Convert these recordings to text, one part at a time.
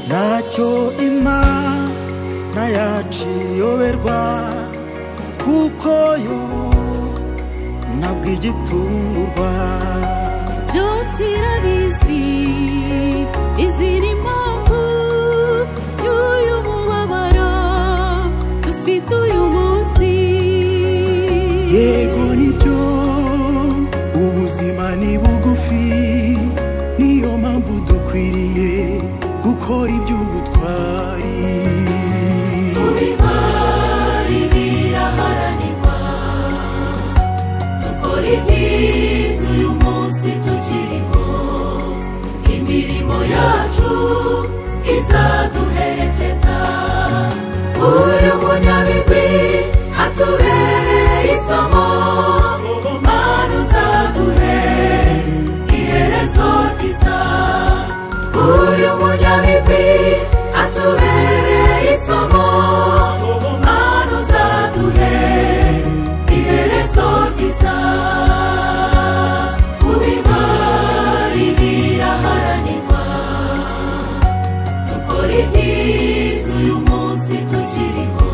ntacyo ima na yaciyoberwa kuko yo ntabwo igitungurwa byose irabizi izira impamvu y'uyu mubabaro dufite uyu munsi yego nibyo ubuzima ni bugufi niyo mpamvu dukwiriye gukora iby'ubutwari Kubimari biraharanirwa Dukora ibyiza uyu munsi tukiriho Imirimo yacu izaduherekeza Uyu munyabigwi atubereye isomo Mana uzaduhe iherezo ryiza uyu munyabigwi atubereye isomo mana uzaduhe iherezo ryiza kubimari biraharanirwa dukora ibyiza uyu munsi tukiriho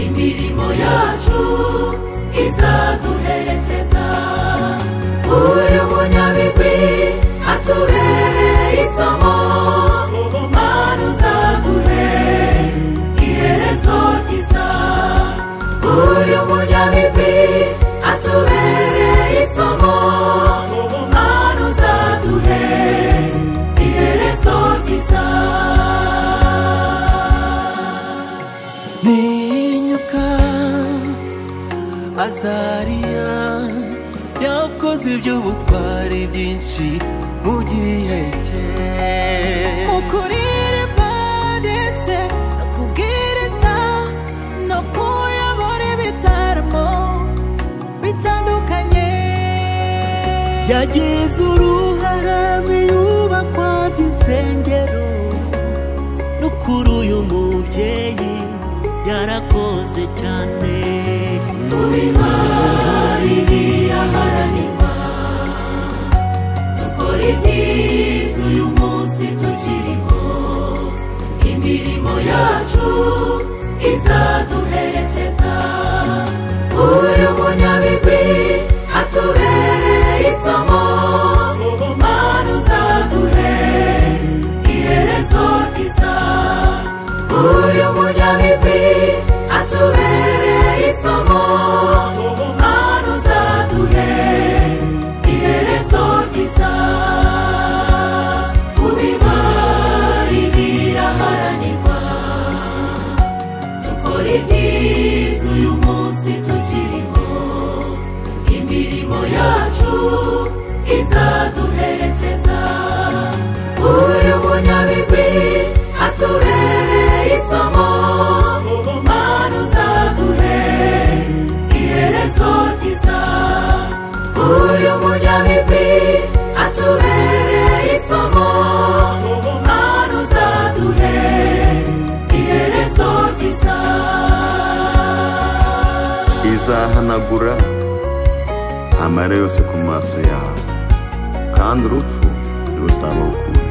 imirimo yacu izaduherekeza uyu munyabigwi atubereye isomo mana uzaduhe iherezo ryiza uyu munyabigwi atubereye isomo mana uzaduhe iherezo ryiza ntinyuka azariya yakoze iby'ubutwari byinshi mu gihe cye mukurire ndetse no kubwiriza no kuyobora ibitaramo bitandukanye yagize uruhare mu iyubakwa ry'insengero no kuri uyu mubyeyi yarakoze cyane Kubimari biraharanirwa dukora ibyiza uyu munsi tukiriho imirimo yacu izaduherekeza uyu munyabigwi atubereye isomo mana uzaduhe iherezo ryiza uyu munyabigwi atubereye isomo mana uzaduhe iherezo ryiza kubimari biraharanirwa dukora ibyiza uyu munsi tukiriho imirimo yacu izaduherekeza uyu munyabigwi atubereye isomo mana uzaduhe iherezo ryiza uyu munyabigwi atubereye isomo mana uzaduhe iherezo ryiza izahanagura amara yose ku maso yawe kandi urupfu ntiruzaba ukundi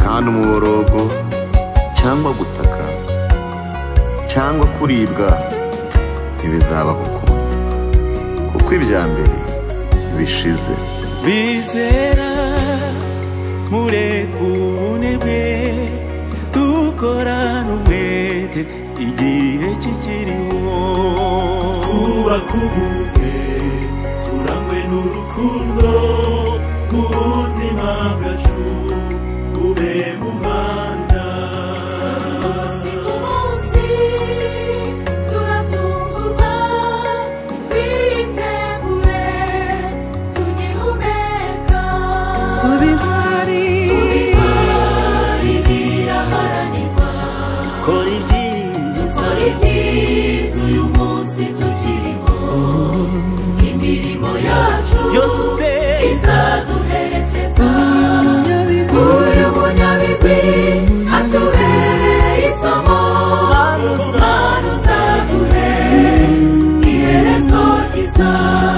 kandi umuborogo cyangwa gutaka cyangwa kuribwa ntibizaba ukundi kuko ibya mbere bishize bizera mureka ubunebwe dukorana umwete igihe kikiriho twubaka ubumwe turangwe n'urukundo mu buzima bwacu bube mu manda umunsi ku munsi turatungurwa twitegure tugihumeka tubihari bari biraharanirwa kora ibyiza Sorry, please, uyu munsi tukiriho imirimo biza